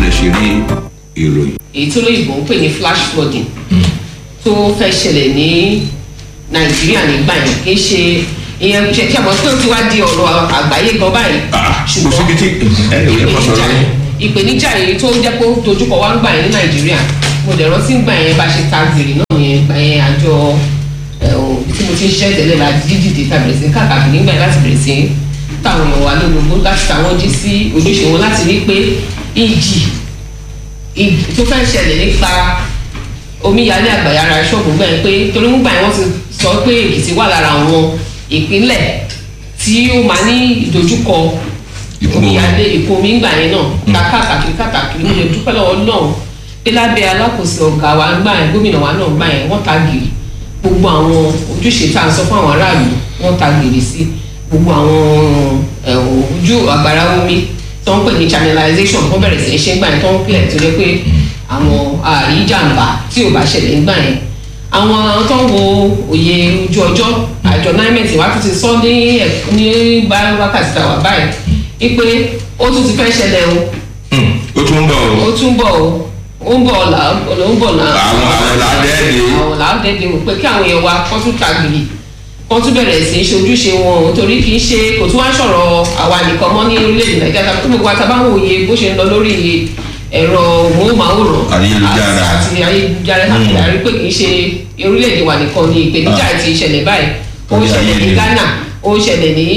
lè ṣe rí ìròyìn. èyí tó lóyìnbó ń pè ní flash flooding tó fẹ́ ṣẹlẹ̀ ní nàìjíríà nígbà yẹn kì í ṣe ìyẹn ṣe kí àmọ́ pé ó ti wá di ọ̀rọ̀ àgbáyé gan báyìí Ah, kò síbi tí ẹnì òye kan sọ̀rọ̀ yín. ìpèníjà yìí tó jẹ́ pé ó dojúkọ wá ń gbà yẹn ní nàìjíríà mo dẹ̀ rántí gbà yẹn bá ṣe ta gèrè náà yẹn gbà yẹn àjọ ẹ̀, ò, tí mo ti ń ṣiṣẹ́ tẹ́lẹ̀ la dídìde ta bẹ̀rẹ̀ sí ní káàkiri nígbà yẹn láti bẹ̀rẹ̀ sí ní táwọn èèyàn wà lólobó láti táwọn jí sí ojúṣe wọn láti rí pé ìjì ìjì tó fẹ́ ṣẹlẹ̀ nípa omíyalé àgbàyàrá ṣọ́ọ̀bù gbà yẹn pé torí ń gbà yẹn wọ́n ti sọ pé èkìtì wà lára àwọn ìpínlẹ̀ tí ó máa ní ìdojúkọ Ìkún omíyalé ìkún omi ńgbà yẹn náà ká káàkiri káàkiri mo lè dúpẹ́ lọ́wọ́ náà pé lábẹ́ alákòóso ọ̀gá wa ńgbà yẹn gómìnà wa náà ńgbà yẹn wọ́n ta gìrì gbogbo àwọn ojúṣe tá à ń sọ fún àwọn aráàlú wọ́n ta gìrì sí gbogbo àwọn ẹ̀, ojú àgbàrá omi tó ń pè ní channelization wọ́n bẹ̀rẹ̀ sí í ṣe ńgbà yẹn tó ń clear tó yẹ pé àwọn àríjàmbá tí ò bá ṣẹlẹ̀ ńgbà yẹn àwọn tó ń wo òye ojú ọjọ́ àjọ nimet wá tún ti sọ ní ẹ̀k- ní bá- wákàtí tàwa báyìí wípé ó tún ti fẹ́ ṣẹlẹ̀ o Hmm, ó tún ń bọ̀ o. ó tún bọ̀ o ó ń bọ̀ ọ̀la ó ń bọ̀ náà àwọn àwọn làádẹ́ẹ̀dẹ́. àwọn làádẹ́ẹ̀dẹ́ wò pé kí àwọn èèyàn wa kọ́ tún tàgìrì kọ́ tún bẹ̀rẹ̀ sí í ṣe ojúṣe wọn o torí kì í ṣe kò tún wá sọ̀rọ̀ àwa nìkan mọ́ ní orílẹ̀-èdè nàìjíríà tàbí gbogbo àtàbá ń wòye bó ṣe ń lọ lórí ẹ̀rọ móhùnmáwòrán Ayélujára. àti àti ayélujára káàkiri àrí pé kì í ṣe orílẹ̀-èdè wa nìkan ni ìpèníjà Ah. ti ṣẹlẹ̀ báyìí ó Orí ṣẹlẹ̀ ní ayélujára. ghana ó ṣẹlẹ̀ ní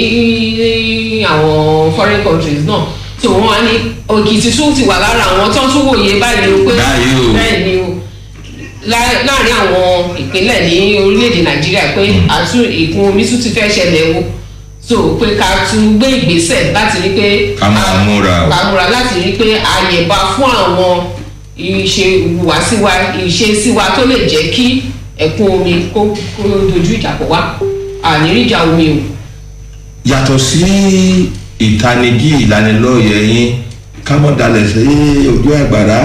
àwọn foreign countries náà tó wọn á ní òkìtì tún ti wà lára àwọn tó ń tún wòye báyìí o pé Báyìí o. bẹ́ẹ̀ ni o lá- láàrin àwọn ìpínlẹ̀ ní orílẹ̀-èdè nàìjíríà pé àtún ìkún omi tún ti fẹ́ ṣẹlẹ̀ o so pé ká tún gbé ìgbésẹ̀ láti rí pé Ká máa múra o. ká múra láti rí pé àyèbá fún àwọn ìṣe ìhùwàsíwa ìṣesíwa tó lè jẹ́ kí ẹ̀kún omi kó kó dojú ìjà pọ̀ wá àníríjà omi o. yàtọ̀ sí ìtanijí ìlanilọ́yẹ̀ yín káwọn dalẹ̀ sí ojú àgbàrá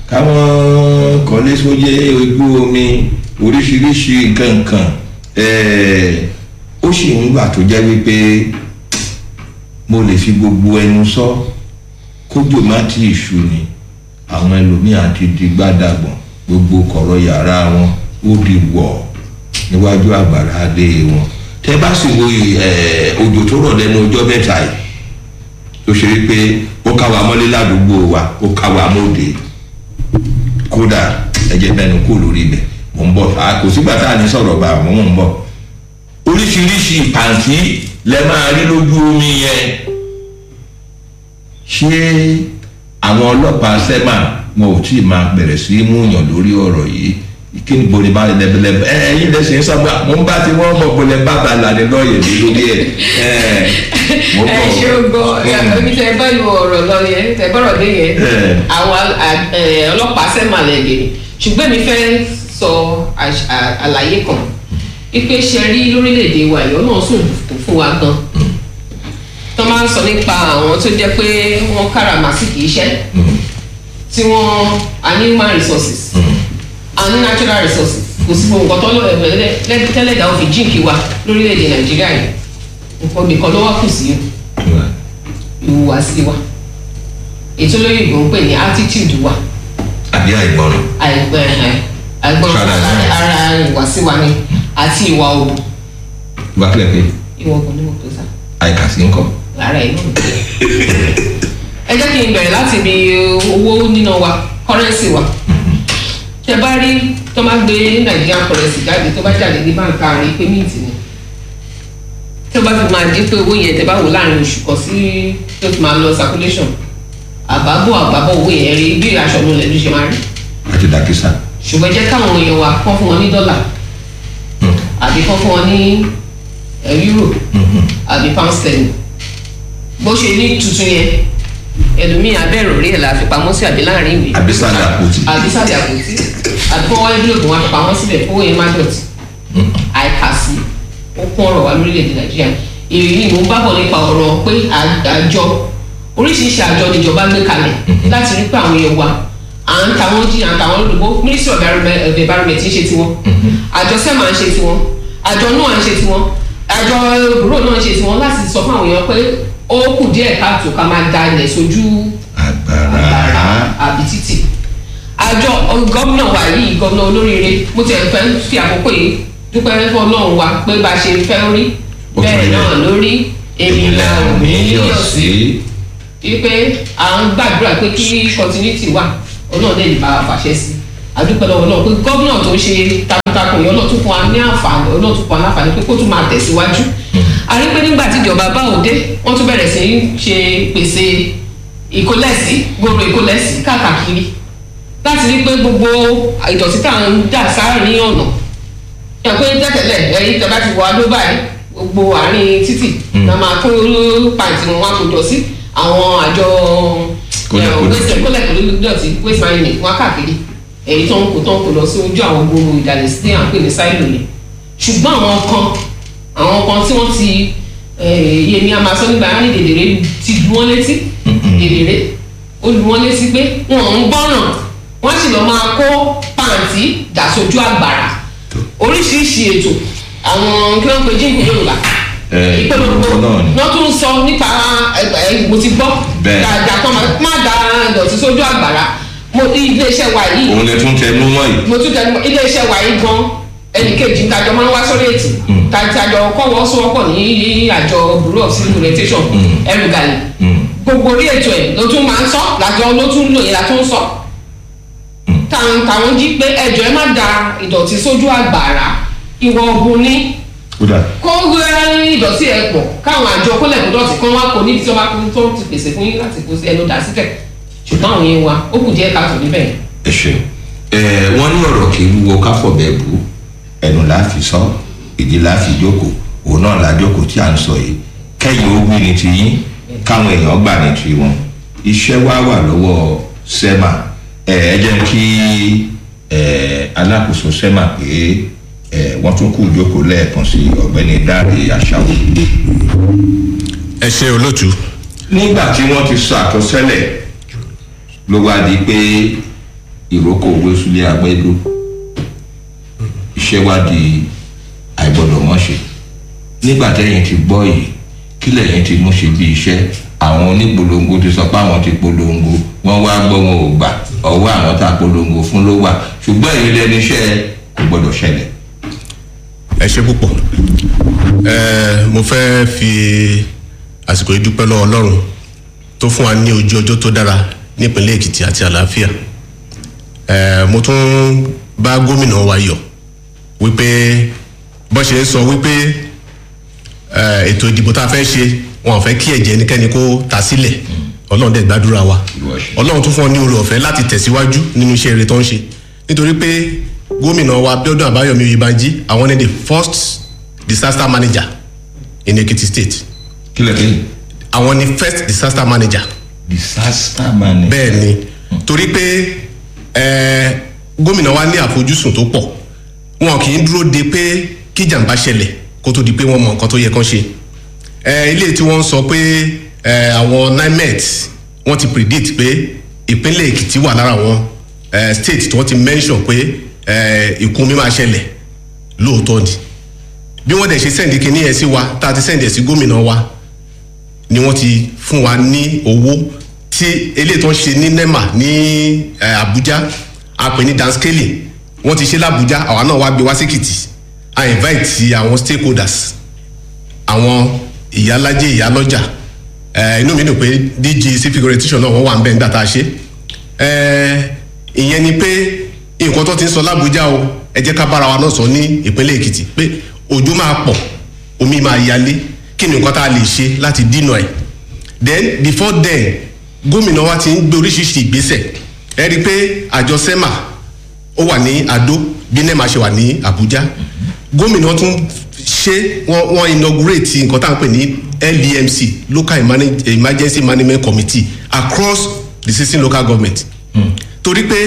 káwọn kọ́lé sóyè ojú omi oríṣiríṣi nǹkan nǹkan ẹ̀ẹ́, ó sì ń gbà tó jẹ́ wípé mo lè fi gbogbo ẹnu sọ kójò má ti ìṣù ni àwọn ẹlòmíà ti di gbádàgbọ̀n gbogbo kọ̀rọ̀ yàrá wọn ó di wọ̀ níwájú àgbàrá adé wọn tẹ bá sì wo ẹ òjò tó rọ̀ lẹ́nu ọjọ́ mẹ́ta yìí tó ṣe wípé ó ká wa mọ́lé ládùúgbò wa ó ká wa mọ́dé kódà ẹ̀jẹ̀ mẹ́nu kú lórí ibẹ̀ mò ń bọ̀ à kò sígbà tá à ní sọ̀rọ̀ bá àwọn mò ń bọ̀ oríṣiríṣi pàǹtí lẹ máa rí lójú omi yẹn ṣé àwọn ọlọ́pàá sẹ́mà wọn ò tí ì máa bẹ̀rẹ̀ sí í múyàn lórí ọ̀rọ̀ yìí kí ni bòlí bá lẹ́bẹ̀lẹ́bẹ̀ ẹ ẹyin lẹ́sìn ń sọ́gbà mo ń bá ti wọ́n mọ̀ bòlẹ̀ bàbá lànà lọ́ọ̀yẹ̀ mi lórí ẹ̀ ẹ̀ mo ẹ bọ̀. ṣe o gbọ́ ibi tẹ bá lu ọ̀rọ̀ lọ yẹn tẹ bọ́rọ̀ dé yẹn Eh. àwọn a- ẹ, ọlọ́pàá sẹ́mà lẹ̀ lè ṣùgbọ́n mi fẹ́ sọ àṣ- à- àlàyé kan ipe ṣe rí lórílẹ̀‐èdè wa ìyọ́ náà sùn fún wa gan tó máa ń sọ nípa àwọn tó jẹ́ pé wọ́n káràmásìkì iṣẹ́ tí wọ́n a ní human resources a ní natural resources kò sí gbogbo nǹkan tó lọ ẹ̀fẹ̀ tẹ́lẹ̀dá ó fi jíǹkì wa lórílẹ̀‐èdè nàìjíríà yìí nǹkan nìkan ló wá kù sí ìhùwàsí wa ètò olóyìnbó ń pè ní attitude wa àbí àìgbọràn àìgbọ́n àìgbọ́n Ṣára ẹ̀. ara ìhùwàsí wa ni àti ìwà òbò wá kílẹ̀ pé ìwà òbò ni mo pè sá àìkàsí ńkọ́. lára ẹ̀ náà. ẹ jẹ́ kí n bẹ̀rẹ̀ láti ibi owó níná wa currency wa tẹ bá rí tó máa gbé Nigerian currency jáde tó bá jáde ní báńkì àárín pé mint ni tó bá fi máa dín pé owó yẹn tẹ bá wò láàrin oṣù kan sí tó fi máa lọ circulation àbábọ̀ àbábọ̀ owó yẹn rí bí aṣọ ọ̀nà lẹ́nu ṣe máa rí àti dàkísà. ṣùgbọ́n jẹ́ káwọn èèyàn wa kọ́ fún wọn ní dọ́là àbí kọ́ fún wọn ní ẹ̀, euro àbí pound sterling bó ṣe ní tuntun yẹn ẹlòmíì abẹ́rò rí ẹ̀ la fi pamọ́ sí àbí láàrin ìwé àbí sàlẹ̀ àpótí. àbí sábẹ́ àpótí àbí kọ́ wọ́n envelope wọn fi pamọ́ síbẹ̀ fún òye má dọ̀tí àìkàsí ó kún ọ̀rọ̀ wa lórílẹ̀‐èdè nàìjíríà èyí ni mò ń bábọ̀ nípa ọ̀rọ̀ pé à- àjọ oríṣiríṣi àjọ níjọba gbé kalẹ̀ láti rí pé àwọn èèyàn wa à ń ta wọ́n jí à ń ta wọ́n lódòbó ministry of environment of environment ń ṣe tiwọn àjọ sẹ́mà ń ṣe tiwọn àjọ náà ń ṣe tiwọn àjọ bùrọ̀ náà ń ṣe tiwọn láti sọ fún àwọn èèyàn pé ó kù díẹ̀ káàtó ká máa da ilẹ̀ sójú àgbàrá. àbí gómìnà wa yìí gómìnà olóríire mo ti ẹ̀ fẹ́ fi àkókò yìí dúpẹ́ fún ọlọ́run wa pé bá a ṣe fẹ́ rí Ó tún bẹ́ẹ̀ rí náà bẹ́ẹ̀. lórí èmi là ń ní yọ̀ yọ̀ sí sí wípé à ń gbàdúrà pé kí continuity wà ọlọ́run lè bá a fàṣẹ sí àdúpẹ́ lọ́wọ́ náà pé gómìnà tó ń ṣe takuntakun yìí ọlọ́run tún fún wa ní àǹfààní ọlọ́run tún fún wa láǹfààní pé kó tún máa tẹ̀síwájú a rí pé nígbà tí ìjọba bá òde wọ́n tún bẹ̀rẹ̀ sí í ṣe pèsè ìkólẹ̀sí gbòòrò ìkólẹ̀sí káàkiri láti rí pé gbogbo ìdọ̀tí tá à ń dà sáàrin ọ̀nà ẹ̀ pé tẹ́tẹ̀lẹ̀ ẹ̀yìn tẹ́ bá ti wọ adó báyìí gbogbo àárín títì la máa kó pàǹtí wọn wá kó jọ sí àwọn àjọ Kólẹ̀kódọ̀tí. waste kólẹ̀kódọ̀tí waste management wọn káàkiri èyí tó ń kó tó ń kó lọ sí ojú àwọn gbòòrò ìdàlẹ̀ sí à ń pè ní sáìlò yẹn ṣùgbọ́n àwọn kan àwọn kan tí wọ́n ti eh, yèmí a máa sọ nígbà yẹn ní dèdèrè ti lu wọ́n létí dèdèrè ó lu wọ́n létí pé wọn ò ń gbọ́ràn wọ́n sì lọ máa kó pàǹtí dà sójú àgbàrá oríṣiríṣi ètò àwọn kí wọ́n pe jíǹkù yorùbá Eh, ìpolongo náà ni. wọ́n tún ń sọ nípa ẹgbẹ́ mo ti gbọ́ Bẹ́ẹ̀. dáadáa kan máa- má da ìdọ̀tí sójú àgbàrá mo iléeṣẹ́ wa yìí òun lè tún tẹnu mọ́ yìí mo tún tẹnu mọ́ iléeṣẹ́ wa yìí gan ẹnì kejì ń tajọ máa ń wá sórí ètò tajọ kọ́wọ́ sọ́wọ́pọ̀ ní àjọ bureau of civil orientation ẹrù gàlè Mm. gbogbo orí ètò ẹ̀ ló tún máa ń sọ làjọ ló tún lò yẹn la tún sọ táwọn táwọn jí pé ẹjọ ẹ má da ìdọ̀tí sójú àgbàrá ìwọ ọ̀gbun ní kódà kó gbé ìdọ̀tí ẹ pọ̀ káwọn àjọ kólẹ̀kódọ̀tí kan wá kó níbi tí wọ́n bá kó tó ti pèsè fún yín láti kó sí ẹnu dà síbẹ̀ ṣùgbọ́n àwọn yẹn wa ó kù díẹ̀ káàtó níbẹ̀ yẹn. ẹ ṣeun ẹ wọn ní ọ̀rọ̀ kì í wúwo káfọ̀bẹ̀ bù ẹnu la fi sọ ìdí la fi jókòó òun náà la jókòó tí à ń sọ yìí kẹ́yìn ó wí ní ti yín káwọn èèyàn gbà ní ti wọn iṣẹ́ wa wà lọ́wọ́ sẹ́mà ẹ ẹ jẹ́ kí ẹ alákòóso sẹ́mà pé ẹ wọ́n tún kú ìjókòó lẹ́ẹ̀kan sí ọ̀gbẹ́ni dáre àṣàwò. ẹ ṣe olóòtú nígbà tí wọ́n ti sọ àtọ́sẹ́lẹ̀ ló wá di pé ìrókò owó súlé agbẹ́dó iṣẹ́ wá di àìgbọ́dọ̀ mọ́ṣe nígbà tẹ́yìn ti gbọ́ yìí kí lẹ́yìn ti mú ṣe bí iṣẹ́ àwọn onípolongo ti sọ pé àwọn ti polongo wọ́n wá gbọ́ wọn ò gbà ọwọ́ àwọn tá a polongo fún ló wà ṣùgbọ́n èyí lẹ́nu iṣẹ́ kò gbọ́dọ̀ ṣẹlẹ̀. ẹ ṣe púpọ̀ ẹ mo fẹ́ fi àsìkò yìí dúpẹ́ lọ́wọ́ ọlọ́run tó fún wa ní ojú ọjọ́ tó dára nípínlẹ̀ èkìtì àti àlàáfíà ẹ mo tún bá gómìnà wa yọ̀ wípé bó ṣe ń sọ wípé ẹ ètò ìdìbò tá a fẹ́ ṣe wọn ò fẹ́ kí ẹ̀jẹ̀ ẹnikẹ́ni kó ta sílẹ̀ ọlọ́run dẹ̀ gbàdúrà wa Ìwọ ṣe. ọlọ́run tún fún ọ ní oore ọ̀fẹ́ láti tẹ̀síwájú nínú iṣẹ́ rere tó ń ṣe nítorí pé gómìnà wa abiodun abayomi oyèbánjí àwọn ni the first disaster manager in ekiti state kí lè kéyìn. àwọn ni first disaster manager disaster management. bẹ́ẹ̀ ni torí pé eh, gómìnà wa ní àfojúsùn tó pọ̀ wọn kì í dúró de pé kí jàǹbá ṣẹlẹ̀ kó tó di pé wọ́n mọ nǹkan tó yẹ kán ṣe Eh, ilé tí wọ́n ń sọ pé eh, àwọn nimet wọ́n ti predict pé ìpínlẹ̀ èkìtì wà lára àwọn eh, state tí wọ́n ti mention pé eh, ìkún mi máa ṣẹlẹ̀ lóòótọ́ ni bí wọ́n dẹ̀ ṣe sẹ́ǹdì kínní yẹn sí wa tá a ti sẹ́ǹdì ẹ̀ sí gómìnà wa ni wọ́n ti fún wa ní owó tí eléyìí tó ń ṣe ní nema ní eh, abuja a pè ní danscaling wọ́n ti ṣe làbújá àwa náà wá gbé wá síkìtì a invite àwọn stakeholders àwọn ìyálájẹ ìyálọ́jà eh, inú mi dùn pé dg civic orientation náà wọ́n wà ń bẹ̀ nígbà tá a ṣe eh, ìyẹn ni pé nǹkan tó ti ń sọ làbújá o ẹ jẹ́ ká bára wa náà sọ ní ìpínlẹ̀ èkìtì pé òjò máa pọ̀ omi máa yalé kí ni nǹkan tá a lè ṣe láti dínà ẹ̀ then before then gómìnà wa ti ń gbé oríṣiríṣi ìgbésẹ̀ ẹ rí i pé àjọ sema ó wà ní adó bí nema ṣe wà ní abuja gómìnà tún ṣe wọn wọn inaugurate nǹkan tá à ń pè ní lemc local Emergen- emergency management committee across the sixteen local government torí pé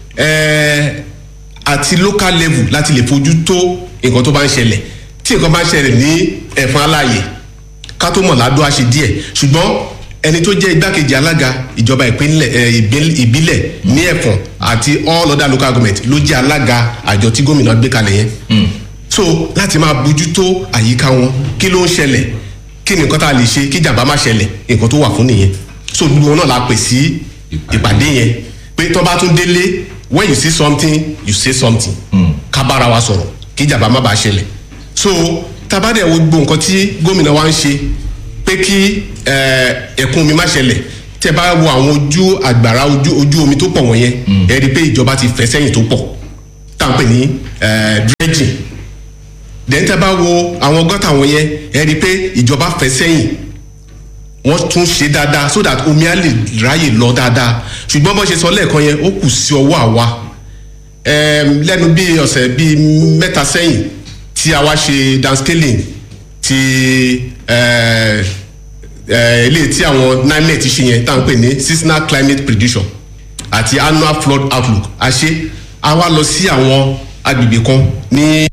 eh, àti local level láti lè fojú tó nǹkan tó bá ń ṣẹlẹ̀ tí nǹkan bá ń ṣẹlẹ̀ ní ẹ̀fọn aláàyè ká tó mọ̀ ládùú àṣẹ díẹ̀ ṣùgbọ́n ẹni tó jẹ́ igbákejì alága ìjọba ìpínlẹ̀ ẹ, ìbíl- ìbílẹ̀ ní ẹ̀fọ̀n àti all other local government ló jẹ́ alága àjọ tí gómìnà gbé kalẹ̀ yẹn so láti máa bójú tó àyíká wọn kí ló ń ṣẹlẹ̀ kí ni nǹkan tá a lè ṣe kí jàmbá má ṣẹlẹ̀ nǹkan tó wà fún nìyẹn so gbogbo wọn náà la pè sí ìpàdé yẹn pé tó bá tún délé when you see something you say something ká bára wa sọ̀rọ̀ kí ìjàmbá má bàa ṣẹlẹ̀ so tabadẹ wo gbogbo nǹkan tí gómìnà wa ń ṣe pé kí eh, ẹ̀kún omi má ṣẹlẹ̀ tẹ bá wo àwọn ojú àgbàrá ojú ojú omi tó pọ̀ wọ̀nyẹn ẹ rí i pé ìjọba ti fẹ́ sẹ́yìn tó pọ̀ tá à ń pè ní eh, dredging then tẹ bá wo àwọn gọ́tà wọ̀nyẹn ẹ rí i pé ìjọba fẹ́ sẹ́yìn wọ́n tún ṣe dáadáa so that omi á lè ráyè lọ dáadáa ṣùgbọ́n bó ṣe sọ lẹ́ẹ̀kan yẹn ó kù sí ọwọ́ àwa Em, lẹ́nu bí ọ̀sẹ̀ bíi mẹ́ta sẹ́yìn tí a wá ṣe downscaling ti eh, eh, ilé tí àwọn nimet ṣe yẹn tá à ń pè ní seasonal climate prediction àti annual flood outlook a ṣe a wá lọ sí àwọn agbègbè kan ní